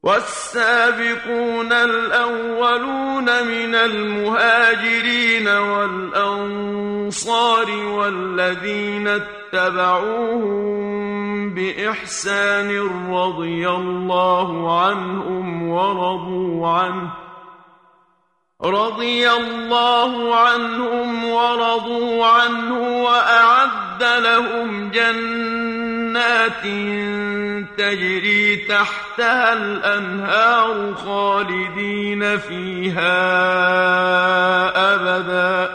والسابقون الأولون من المهاجرين والأنصار والذين اتبعوهم بإحسان رضي الله عنهم ورضوا عنه رضي الله عنهم ورضوا عنه وأعد لهم جنات تجري تحتها الأنهار خالدين فيها أبدا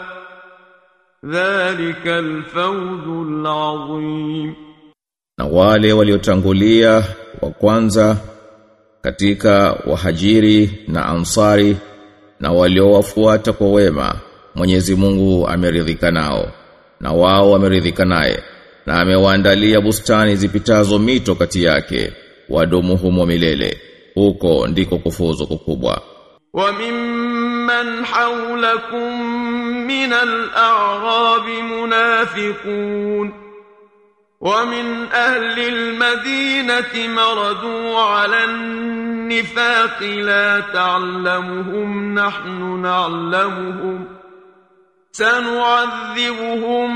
ذلك الفوز العظيم na wale waliotangulia wa kwanza katika wahajiri na ansari na waliowafuata kwa wema Mwenyezi Mungu ameridhika nao na wao wameridhika naye na amewaandalia bustani zipitazo mito kati yake wadumu humo milele huko ndiko kufuzu kukubwa وممن حولكم من الأعراب منافقون ومن أهل المدينة مردوا على النفاق لا تعلمهم نحن نعلمهم سنعذبهم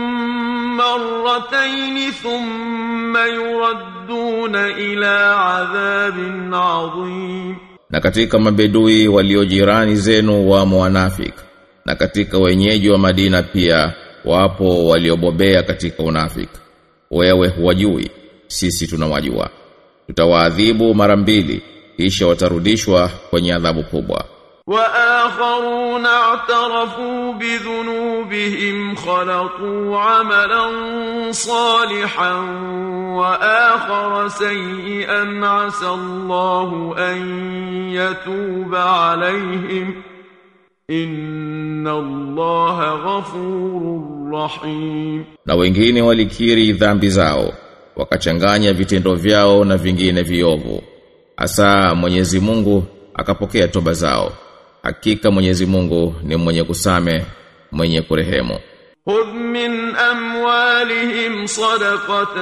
مرتين ثم يردون إلى عذاب عظيم na katika mabedui walio jirani zenu wamo wanafik na katika wenyeji wa Madina pia wapo waliobobea katika unafik wewe huwajui sisi tunawajua tutawaadhibu mara mbili kisha watarudishwa kwenye adhabu kubwa وآخرون اعترفوا بذنوبهم خلقوا عملا صالحا وآخر سيئا عسى الله أن يتوب عليهم إن الله غفور رحيم na wengine walikiri dhambi zao wakachanganya vitendo vyao na vingine viovu asa Mwenyezi Mungu akapokea toba zao hakika Mwenyezi Mungu ni mwenye kusame mwenye kurehemu خذ من أموالهم صدقة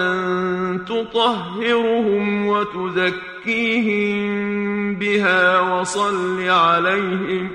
تطهرهم وتزكيهم بها وصل عليهم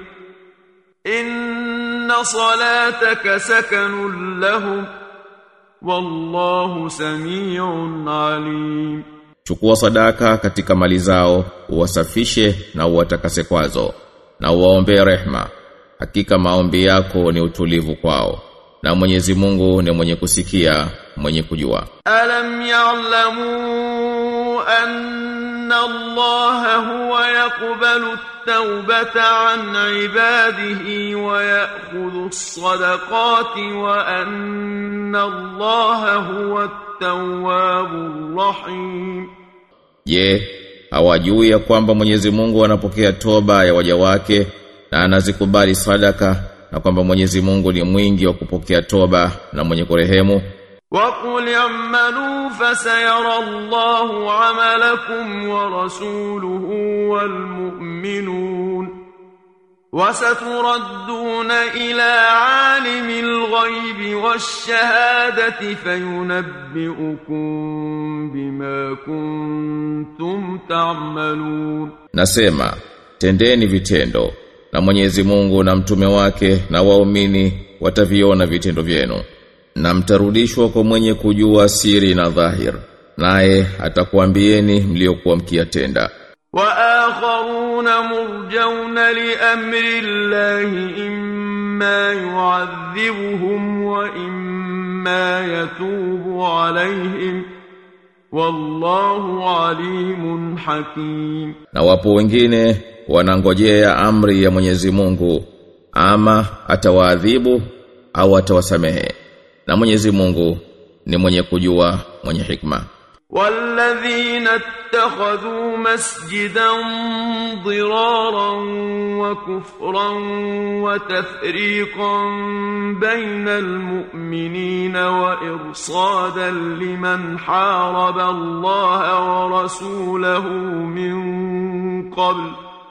إن صلاتك سكن لهم والله سميع عليم chukua sadaka katika mali zao uwasafishe na uwatakase kwazo na uwaombee rehma hakika maombi yako ni utulivu kwao na Mwenyezi Mungu ni mwenye kusikia mwenye kujua ألم يعلموا أن الله هو يقبل التوبة عن عباده ويأخذ الصدقات وأن الله هو التواب الرحيم Je, hawajui ya kwamba Mwenyezi Mungu anapokea toba ya waja wake na anazikubali sadaka na kwamba Mwenyezi Mungu ni mwingi wa kupokea toba na mwenye kurehemu? وقل اعملوا فسيرى الله عملكم ورسوله والمؤمنون وستردون إلى عالم الغيب والشهادة فينبئكم بما كنتم تعملون Nasema, tendeni vitendo na Mwenyezi Mungu na mtume wake na waumini wataviona vitendo vyenu na mtarudishwa kwa mwenye kujua siri na dhahir naye atakuambieni mliokuwa mkiyatenda وآخرون مرجون لأمر الله إما يعذبهم وإما يتوب عليهم والله عليم حكيم na wapo wengine wanangojea amri ya Mwenyezi Mungu ama atawaadhibu au atawasamehe na Mwenyezi Mungu ni mwenye kujua mwenye hikma والذين اتخذوا مسجدا ضرارا وكفرا وتفريقا بين المؤمنين وإرصادا لمن حارب الله ورسوله من قبل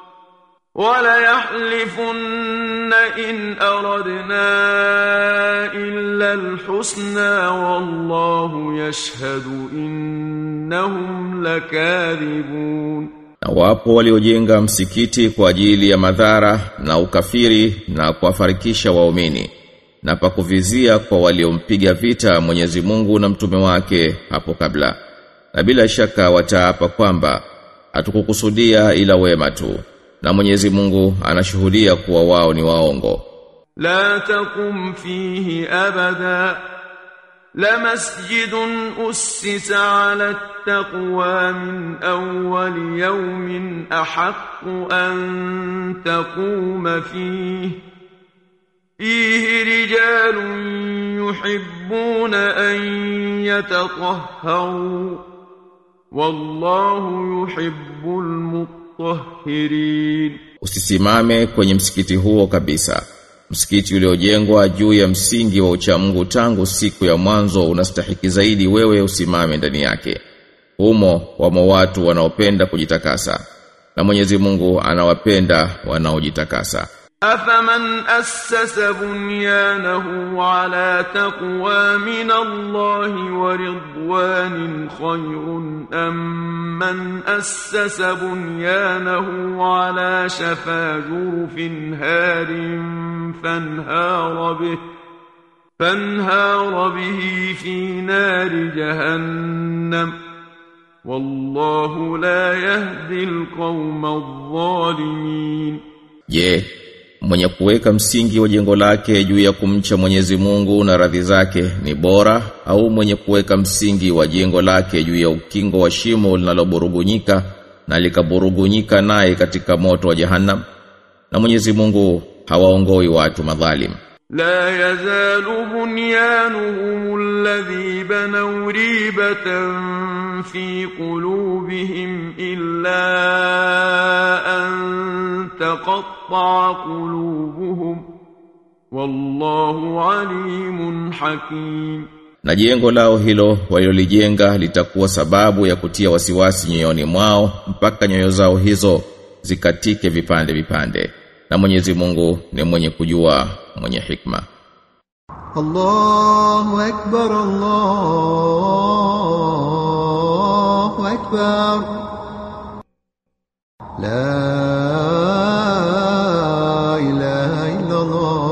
وليحلفن إن أردنا إلا الحسنى والله يشهد إنهم لكاذبون Na wapo waliojenga msikiti kwa ajili ya madhara na ukafiri na kuwafarikisha waumini na pakuvizia kwa waliompiga vita Mwenyezi Mungu na mtume wake hapo kabla. Na bila shaka wataapa kwamba hatukukusudia ila wema tu. Na Mwenyezi Mungu anashuhudia kuwa wao ni waongo. لا تقم فيه أبدا لمسجد أسس على التقوى من أول يوم أحق أن تقوم فيه فيه رجال يحبون أن يتطهروا والله يحب المطهرين Usisimame kwenye msikiti huo kabisa. Msikiti uliojengwa juu ya msingi wa uchamungu tangu siku ya mwanzo unastahiki zaidi wewe usimame ndani yake. Humo wamo watu wanaopenda kujitakasa. Na Mwenyezi Mungu anawapenda wanaojitakasa. أفمن أسس بنيانه على تقوى من الله ورضوان خير أم من أسس بنيانه على شفا جرف هار فانهار به فانهار به في نار جهنم والله لا يهدي القوم الظالمين Je, mwenye kuweka msingi wa jengo lake juu ya kumcha Mwenyezi Mungu na radhi zake ni bora au mwenye kuweka msingi wa jengo lake juu ya ukingo wa shimo linaloburugunyika na likaburugunyika naye katika moto wa Jahannam? Na Mwenyezi Mungu hawaongoi watu madhalim. لا يزال بنيانهم الذي بنوا ريبة في قلوبهم إلا أن تقطع قلوبهم والله عليم حكيم Na jengo lao hilo walilolijenga litakuwa sababu ya kutia wasiwasi nyoyoni mwao mpaka nyoyo zao hizo zikatike vipande vipande. Na Mwenyezi Mungu ni mwenye kujua, mwenye hikma. الله أكبر الله أكبر لا إله إلا الله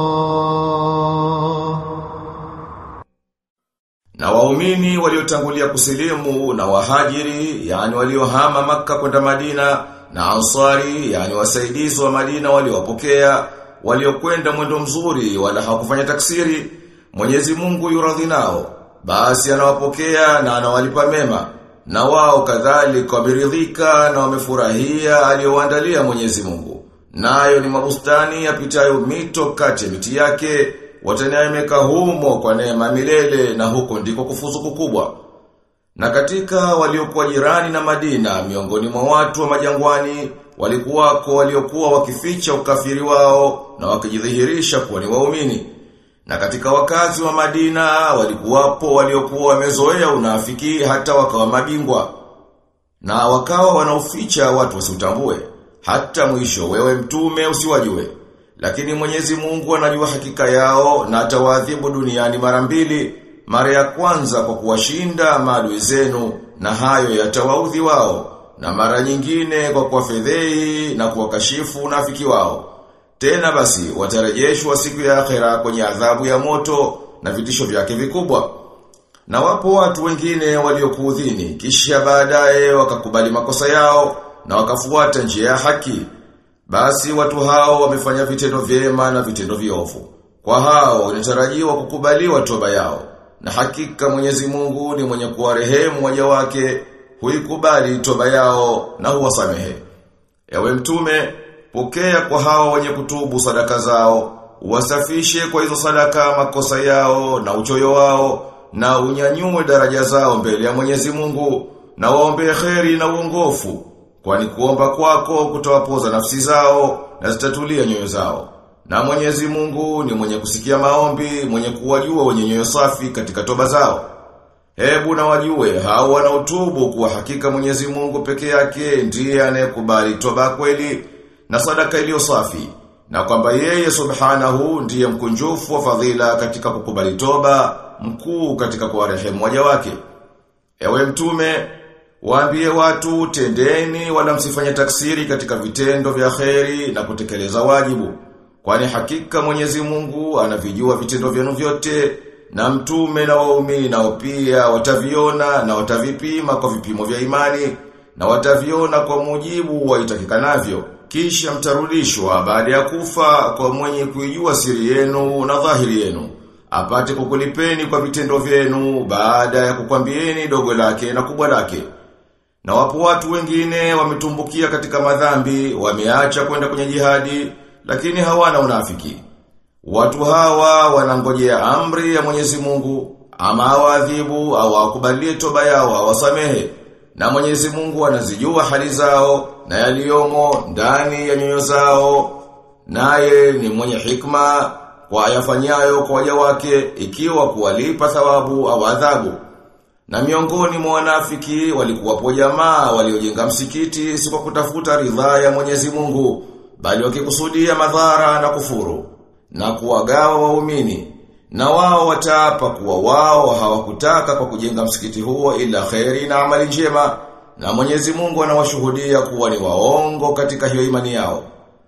Na waumini waliotangulia kusilimu na wahajiri, yani waliohama maka kwenda Madina, na ansari, yani wasaidizi wa Madina waliowapokea, waliokwenda mwendo mzuri wala hawakufanya taksiri, Mwenyezi Mungu yuradhi nao, basi anawapokea na anawalipa mema. Na wao kadhalika wameridhika na wamefurahia aliyowaandalia Mwenyezi Mungu. Nayo ni mabustani yapitayo mito kati ya miti yake, wataneemeka humo kwa neema milele na huko ndiko kufuzu kukubwa. Na katika waliokuwa jirani na Madina miongoni mwa watu wa majangwani walikuwako waliokuwa wakificha ukafiri wao na wakijidhihirisha kuwa ni waumini. Na katika wakazi wa Madina walikuwapo waliokuwa wamezoea unafiki hata wakawa mabingwa. Na wakawa wanaoficha watu wasiutambue. Hata mwisho wewe mtume usiwajue. Lakini Mwenyezi Mungu anajua hakika yao na atawaadhibu duniani mara mbili. Mara ya kwanza kwa kuwashinda maadui zenu na hayo yatawaudhi wao. Na mara nyingine kwa kuwafedhei na kuwakashifu unafiki wao. Tena basi watarejeshwa siku ya akhera kwenye adhabu ya moto na vitisho vyake vikubwa. Na wapo watu wengine waliokuudhini kisha baadaye wakakubali makosa yao na wakafuata njia ya haki. Basi watu hao wamefanya vitendo vyema na vitendo viovu. Kwa hao inatarajiwa kukubaliwa toba yao. Na hakika Mwenyezi Mungu ni mwenye kuwarehemu waja wake, huikubali toba yao na huwasamehe. Ewe mtume, pokea kwa hao wenye kutubu sadaka zao, uwasafishe kwa hizo sadaka makosa yao na uchoyo wao, na unyanyue daraja zao mbele ya Mwenyezi Mungu, na waombee kheri na uongofu, kwani kuomba kwako kutawapoza nafsi zao na zitatulia nyoyo zao. Na Mwenyezi Mungu ni mwenye kusikia maombi, mwenye kuwajua wenye nyoyo safi katika toba zao. Hebu na wajue hao wanaotubu kuwa hakika Mwenyezi Mungu peke yake ndiye anayekubali toba kweli na sadaka iliyo safi na kwamba yeye subhanahu ndiye mkunjufu wa fadhila katika kukubali toba, mkuu katika kuwarehemu waja wake. Ewe mtume, Waambie watu tendeni wala msifanye taksiri katika vitendo vya kheri na kutekeleza wajibu. Kwani hakika Mwenyezi Mungu anavijua vitendo vyenu vyote na mtume na waumini nao pia wataviona na watavipima kwa vipimo vya imani na wataviona kwa mujibu wa itakikanavyo. Kisha mtarudishwa baada ya kufa kwa mwenye kuijua siri yenu na dhahiri yenu. Apate kukulipeni kwa vitendo vyenu baada ya kukwambieni dogo lake na kubwa lake. Na wapo watu wengine wametumbukia katika madhambi, wameacha kwenda kwenye jihadi, lakini hawana unafiki. Watu hawa wanangojea amri ya Mwenyezi Mungu, ama awadhibu au akubalie toba yao awasamehe. Na Mwenyezi Mungu anazijua hali zao na yaliyomo ndani ya nyoyo zao. Naye ni mwenye hikma kwa ayafanyayo kwa waja wake ikiwa kuwalipa thawabu au adhabu. Na miongoni mwa wanafiki walikuwapo jamaa waliojenga msikiti si kwa kutafuta ridhaa ya Mwenyezi Mungu, bali wakikusudia madhara na kufuru na kuwagawa waumini. Na wao wataapa kuwa wao hawakutaka kwa kujenga msikiti huo ila kheri na amali njema, na Mwenyezi Mungu anawashuhudia kuwa ni waongo katika hiyo imani yao.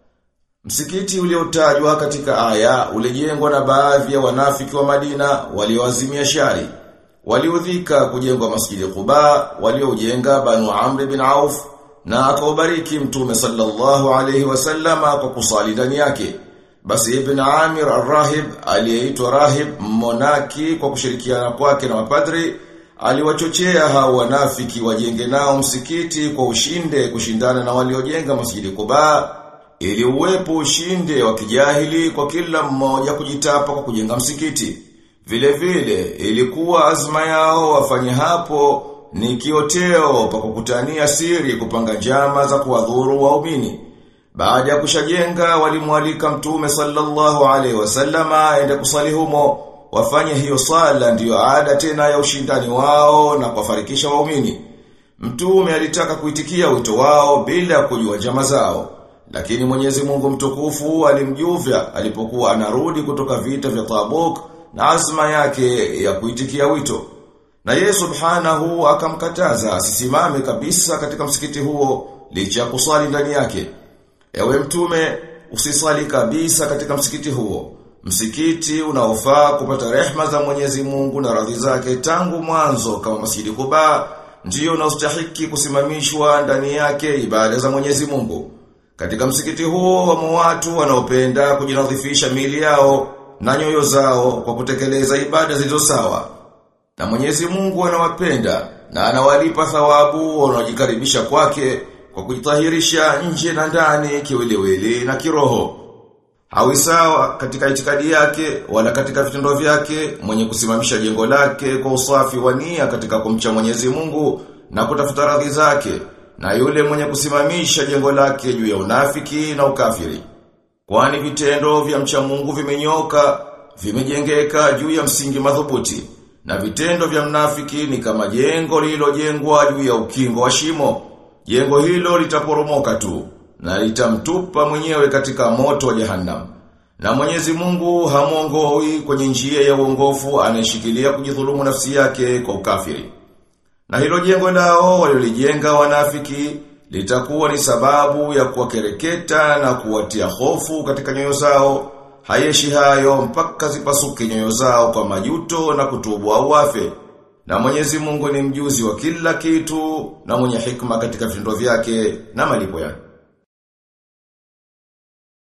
Msikiti uliotajwa katika aya ulijengwa na baadhi ya wanafiki wa Madina walioazimia shari. Waliudhika kujengwa masjidi Quba, walioujenga Banu Amr bin Auf na akaubariki Mtume sallallahu alayhi wasallama kwa kusali ndani yake. Basi Ibn Amir al-Rahib aliyeitwa Rahib Monaki kwa kushirikiana kwake na mapadri aliwachochea hao wanafiki wajenge nao msikiti kwa ushinde kushindana na waliojenga masjidi Quba ili uwepo ushinde wa kijahili kwa kila mmoja kujitapa kwa kujenga msikiti. Vile vile ilikuwa azma yao wafanye hapo ni kioteo pa kukutania siri kupanga njama za kuwadhuru waumini. Baada ya kushajenga walimwalika Mtume sallallahu alaihi wasallama aende kusali humo wafanye hiyo sala ndiyo ada tena ya ushindani wao na kuwafarikisha waumini. Mtume alitaka kuitikia wito wao bila kujua njama zao. Lakini Mwenyezi Mungu mtukufu alimjuvya alipokuwa anarudi kutoka vita vya Tabuk na azma yake ya kuitikia wito. Na yeye subhanahu akamkataza asisimame kabisa katika msikiti huo licha ya kusali ndani yake. Ewe mtume usisali kabisa katika msikiti huo. Msikiti unaofaa kupata rehma za Mwenyezi Mungu na radhi zake tangu mwanzo kama Masjidi Kuba ndiyo unaostahiki kusimamishwa ndani yake ibada za Mwenyezi Mungu. Katika msikiti huo wamo watu wanaopenda kujinadhifisha mili yao na nyoyo zao kwa kutekeleza ibada zilizo sawa. Na Mwenyezi Mungu anawapenda na anawalipa thawabu wanaojikaribisha kwake kwa kujitahirisha nje na ndani kiwiliwili na kiroho. Hawi sawa katika itikadi yake wala katika vitendo vyake mwenye kusimamisha jengo lake kwa usafi wa nia katika kumcha Mwenyezi Mungu na kutafuta radhi zake na yule mwenye kusimamisha jengo lake juu ya unafiki na ukafiri. Kwani vitendo vya mcha Mungu vimenyoka, vimejengeka juu ya msingi madhubuti, na vitendo vya mnafiki ni kama jengo lililojengwa juu ya ukingo wa shimo. Jengo hilo litaporomoka tu na litamtupa mwenyewe katika moto wa jehanamu. Na Mwenyezi Mungu hamuongoi kwenye njia ya uongofu anayeshikilia kujidhulumu nafsi yake kwa ukafiri. Na hilo jengo lao waliolijenga wanafiki litakuwa ni sababu ya kuwakereketa na kuwatia hofu katika nyoyo zao. Hayeshi hayo mpaka zipasuke nyoyo zao kwa majuto na kutubu au wafe. Na Mwenyezi Mungu ni mjuzi wa kila kitu na mwenye hikma katika vitendo vyake na malipo yake.